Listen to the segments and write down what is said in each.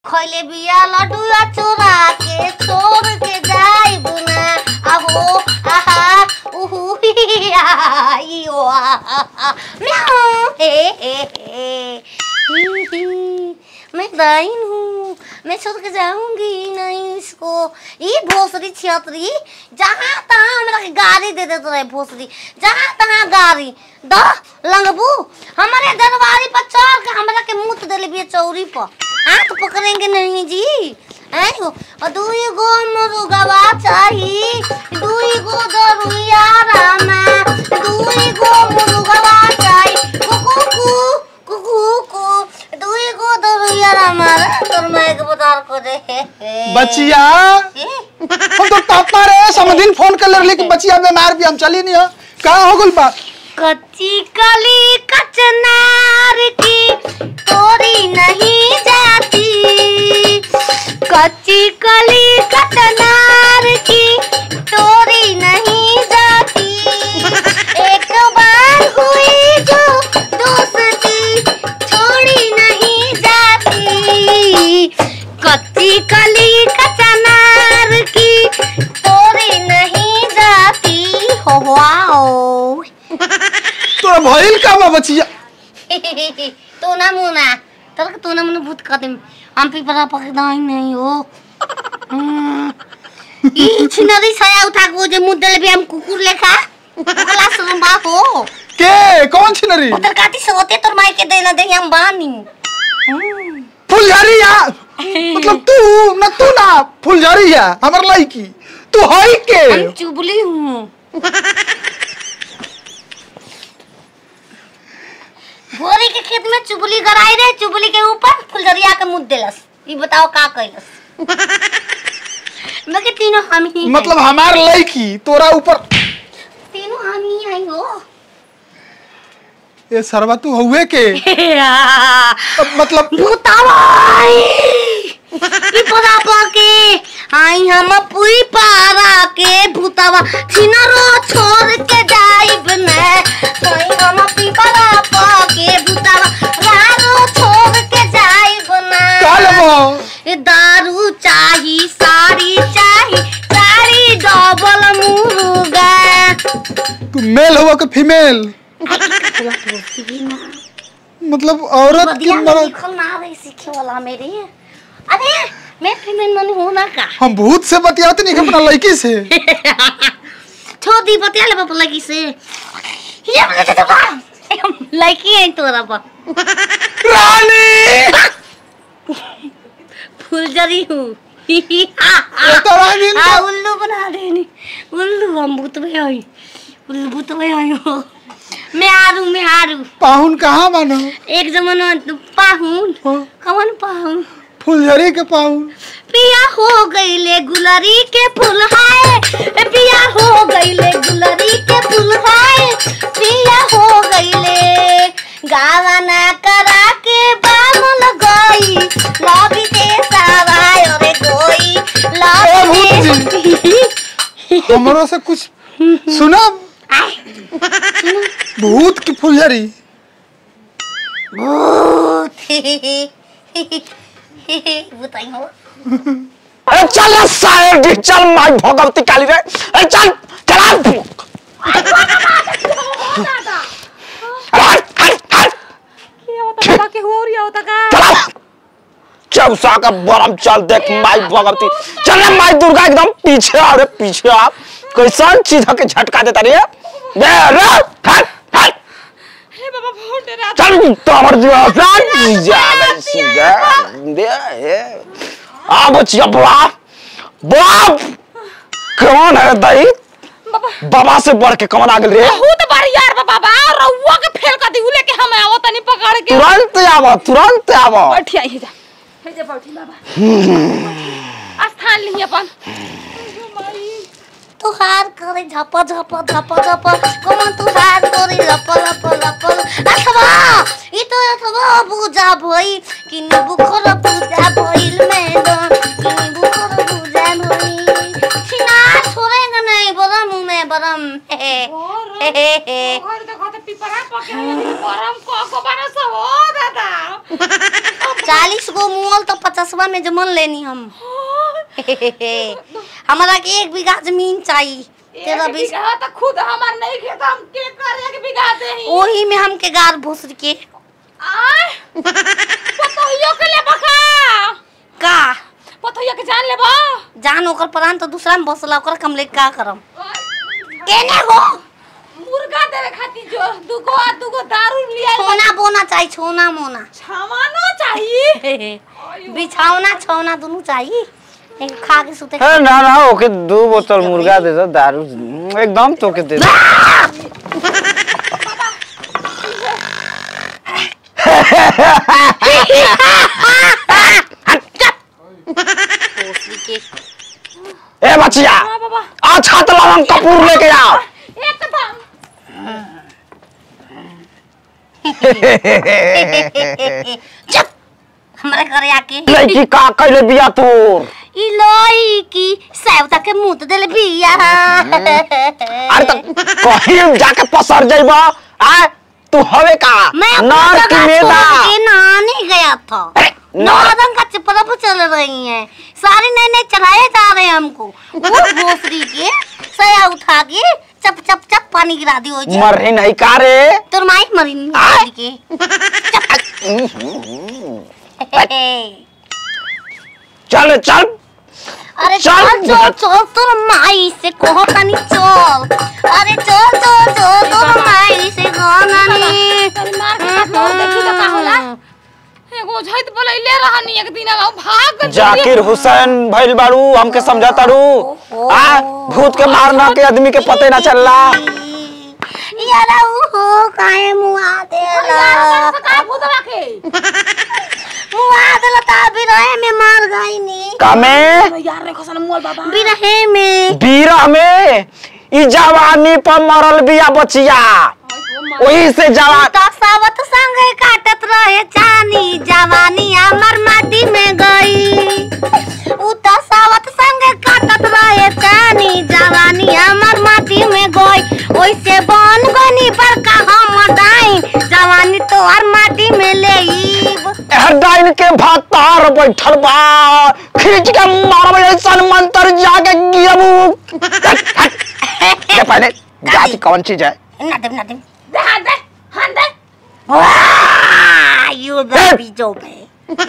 खैले बिया लड्डुआ चोरा के छोड़ के जाइब ना आहो आहा उहु ही, आ, ई, ओ, आ, आ, आ, म्याऊ, हे हे हे ही, ही, मैं दाइन हूँ मैं छोड़ के जाऊंगी नहीं इसको ये भोसरी छियतरी जहाँ तहाँ हमरा के गाड़ी दे देते रहे भोसरी जहाँ तहाँ गाड़ी द लंगबू हमारे दरबारी पर चढ़ के हमरा के मुत देले बिया चौरी पर हाथ पकड़ेंगे नहीं जी आयो और दुई गो मुर्गवा चाही दुई गो दरुइया रामा दुई गो मुर्गवा चाही कुकू कु कुकू कु दुई गो दरुइया रामा तोर मैं के बजार को दे बचिया ए? हम तो तापा रे समदिन फोन कर ले कि बचिया बीमार भी हम चली नहीं हो कहाँ हो गल बा कच्ची कली कचनार की तोरी नहीं जाती कच्ची कली कचनार की तोरी नहीं जाती एक बार हुई जो दोस्ती छोड़ी नहीं जाती कच्ची कली कचनार की तोरी नहीं जाती हो वाओ तोरा भइल का बा बचिया तो ना मुना तर तो ना मुना भूत कदम हम पे परा पकड़ा ही नहीं हो हम्म। ई छिनरी छाया उठा को जे मुद्दल भी हम कुकुर लेखा ओकला सुनबा हो के कौन छिनरी उधर काटी से होते तोर माई के देना दे हम बानी हम्म। फुलझरिया मतलब तू न तू ना फुलझरिया हमर लड़की तू हई के हम चुबली हूँ भोरी के खेत में चुबली गराई रे चुबली के ऊपर फुलझरिया के मुद्दे लस ई बताओ का कैलस मैं के तीनों हम ही हैं। मतलब हमार लड़की तोरा ऊपर तीनों हम ही आई हो ए सरवा तू हुए के अब मतलब भूतावाई विपदा पाके आई हम पुई पारा के भूतावा छिनरो छोड़ के जाइब ने आई हम पिपरा पाके भूतावा रारो छोड़ के जाइब ना का लेबो ए दारू चाही साड़ी चाही साड़ी डबल मुर्गा तू मेल हुआ के फीमेल मतलब औरत की बदिया में मर्द लिखल ना रही सीखे वाला मेरे अरे मैं फीमेल मन हूं ना का हम भूत से बतियाते नहीं अपना लड़की से छोड़ दी बतिया ले बाप लगी से ये बोले तो बा लड़की है तोरा बा रानी फुलझड़ी हूँ तो रानी आ उल्लू बना देनी उल्लू हम भूत में आई उल्लू भूत में आई हो मैं हारू मैं हारू पाहुन कहाँ मानो एक जमाना पाहुन कौन पाहुन फुलझरी के पाहुन पिया हो गईले गुलरी के फूल हाय ए पिया हो गईले गुलरी के फूल हाय पिया हो गईले गावना करा के बामल गई लबी ते सवाय रे कोई लबी ते हमरो से कुछ सुना भूत की फुलझरी बताई हो अरे चल रे साइड चल माई भगवती काली रे अरे चल चला अरे हट हट हट चला चौसा का बरम चल देख माई भगवती चल रे माई दुर्गा एकदम पीछे आ रे पीछे आ कैसन चीज के झटका देता रे दे रे हट हट चल तोमर जो सन जा बे सीधा दे हे आ बचिया बाप बाप कौन है दाई बाबा से बढ़ के कौन आ गेल रे बहुत बड़ी यार बा बाबा रउआ के फेल कर दी लेके हम आवो तनी पकड़ के तुरंत आवा तुरंत आवा बैठिया ही जा हे जा बैठी बाबा स्थान ली अपन तुहार करे झप झप झप झप कौन तुहार करे लप लप लप अथवा ई तो अथवा पूजा भई किनी बुखर पूजा भइल मैदान किनी बुखर पूजा भइल छिना छोड़ेंगे नहीं बरम में बरम हे हे हे हे घर देखो तो पिपरा पके गरम को को बना सब हो दादा चालीस गो मुअल तो पचासवा में में जमन लेनी हम हमारा के एक बीघा जमीन चाहिए तेरह एक बीस बीघा तो खुद हमार नहीं खेत हम के कर एक बीघा दे ही ओही में हमके गार भूसर के आय पतोहियो के ले बका का पतोहियो के जान लेबा जान ओकर प्राण तो दूसरा में बसला ओकर कम ले का करम केने गो मुर्गा देवे खातिर जो दुगो आ दुगो दारू लिया छोना बोना चाहिए छोना मोना छामानो चाहिए बिछावना छौना दोनों चाहिए एक खा के सुते है ना ना ओके दो बोतल मुर्गा दे दो दारू एकदम तो के दे दो भोसड़ी के ए बचिया हां बाबा आज हाथ लवंग कपूर लेके आओ एकदम चुप हमारे घरे आके लड़की का कैले बिया तोर ई लड़की सैवता के मुंह तो देले बिया अरे तो कहीं जाके पसर जाइबा आ तू हवे का मैं नार की मेदा के नानी गया था अरे, नौ नार- दिन का चिपरप चल रही है सारी नए नए चढ़ाए जा रहे हैं हमको वो भोसड़ी के सया उठा के चप चप चप पानी गिरा दी हो जी मर रही नहीं का रे तोर माई मरी नहीं आय। भोसड़ी के चल चल अरे चल, चल चल चल तोर माई से कहो तनी चल अरे चल चल चल तोर माई से कहो तनी तनी मार के हाथ में देखी तो का होला एगो झैत बोलैले रहनी एक दिन अगाऊ भाग गई। जाकिर हुसैन भइल बाड़ू हमके समझा ताड़ू आ भूत के मारना के आदमी के पते ना चलला यार हो काहे मुआ देला यार, से का भूतवा के मुआ देला ता बिरहे में मार गई नी कामे यार रे खसन मोल बाबा बिरहे में बीरा में ई जवानी पर मरल बिया बचिया वही से जवान तो सावत संग काटत रहे चानी जवानी हमर माटी में गई उ तो सावत संग काटत रहे चानी जवानी हमर माटी में गई ओइसे बन गनी पर का हम डाई जवानी तो हर माटी में लेईब डाइन के भातार बैठल बा खींच के मारब ऐसन मंत्र जाके गिरबू ये पहले जाति कौन चीज है ना दे ना दे दे हाथ दे हाथ दे वाह यू द बीजो पे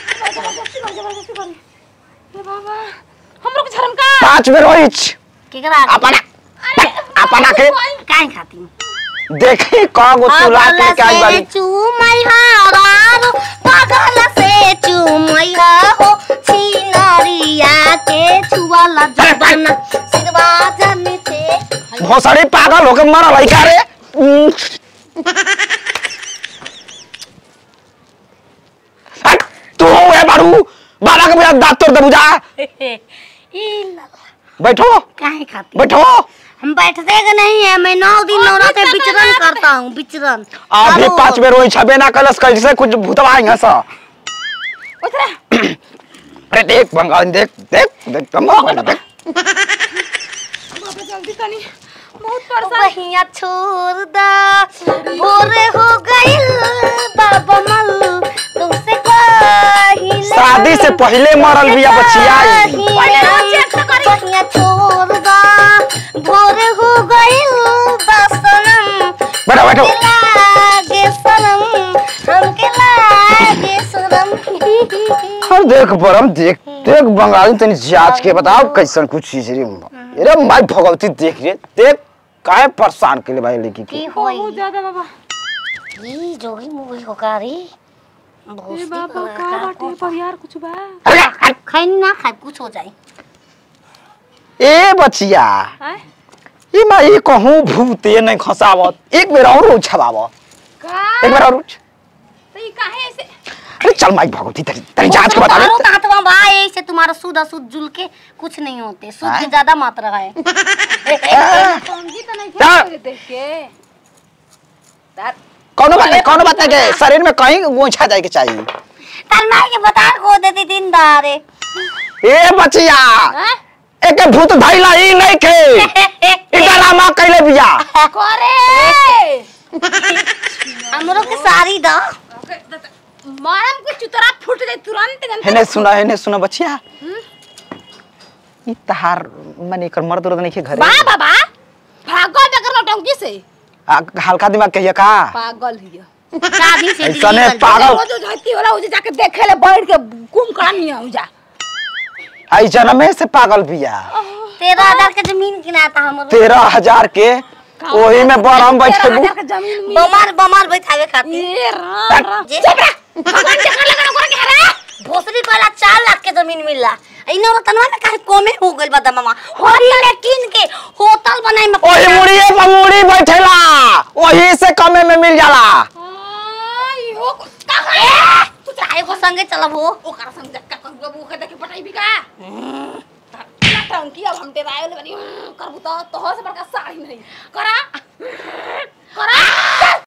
ए बाबा हमरो के शर्म का पांच बेर होइच केकरा अपना अपना के काहे खाती देखी कगो तुला के क्या से बारी चूमई हारारो पागल से चूमई हो छिनरिया के छुआला जबना सिरवा जमी थे भोसड़ी पागल होके मरल है का रे उम। हट, तू है बारू बाबा के बिना दांत तोड़ दे बुझा ई लला बैठो काहे खाती बैठो हम बैठते कि नहीं है मैं नौ दिन और नौराते बैठते विचरण नहीं करता हूँ विचरण अभी अब पांच बेर होई छबे ना कलस कैसे कुछ भूतवा आई हंसा उतरे अरे देख बंगाल देख देख देख कम देख बाबा जल्दी तनी बहुत परेशान बहिया छोड़ दा भोर हो गइल बाबा मल तुमसे कही शादी से पहले मरल बिया बचिया बहिया छोड़ दा भोर हो गइल बसनम बैठो बैठो लागे सनम हमके लागे सनम और देख बरम देख देख बंगाली तनी जांच के बताओ कैसन कुछ चीज रे अरे माई भगवती देख रे देख काहे परेशान के लिए भाई लड़की की के होई बहुत ज्यादा बाबा ई जोगी मुगी होकारी ए भोसड़ी बाबा बना का का बाटे पर यार कुछ बा अरे हट। खाई ना खाई कुछ हो जाए ए बचिया हैं ई मैं ई कहूं भूते नहीं खसावत एक बेर और उछवाव का एक बेर और उछ तो ये काहे ऐसे अरे चल माई भगवती तेरी तेरी जांच के बता तारो दे तातवा भाई ऐसे तुम्हारा सूद असूद जुल के कुछ नहीं होते सूद की हाँ? ज्यादा मात्रा है समझी तो नहीं हाँ। थे देख के तार कौनो बात नहीं कौनो बात नहीं के शरीर में कहीं गोछा जाए के चाहिए तार माई के बता को देती दिन दारे ए बचिया हैं एक भूत धैला ई नहीं के ई ड्रामा कैले बिया करे हमरो के सारी दा मारम के चुतरा फूट जाए तुरंत एकदम हेने सुना हेने सुना बचिया ई तहार माने एकर मर्द उर्द नहीं के घरे बा बाबा भागल बेकर नौटंकी से आ, हल्का दिमाग कहिया का पागल हिया शादी से ऐसा ने निकल पागल रोज झती होला उजे जाके देखे ले बैठ के कुम करानी है उजा आई जनमे से पागल बिया तेरह हजार के जमीन किनाता हमर तेरह हजार के ओही में बरम बैठेबू तेरह हजार के जमीन में बमार बमार बैठावे खातिर ये राम राम जे भगवान देखा लगा ओकरा के हरा भोसरी कहला चार लाख के जमीन मिलला इने रतनवा में काहे कमे हो गइल बा दमामा होटल किन के होटल बनाई में ओही मुड़िए पर मुड़ी बैठेला ओही से कमे में मिल जाला आई हो का है तू चाहे को संगे चलब हो ओकरा संग जक्का कर बाबू के देखे पटाई भी का टंकी अब हम तेरा आयो ले बनी करबू तो तोहर से बड़का साड़ी नहीं करा करा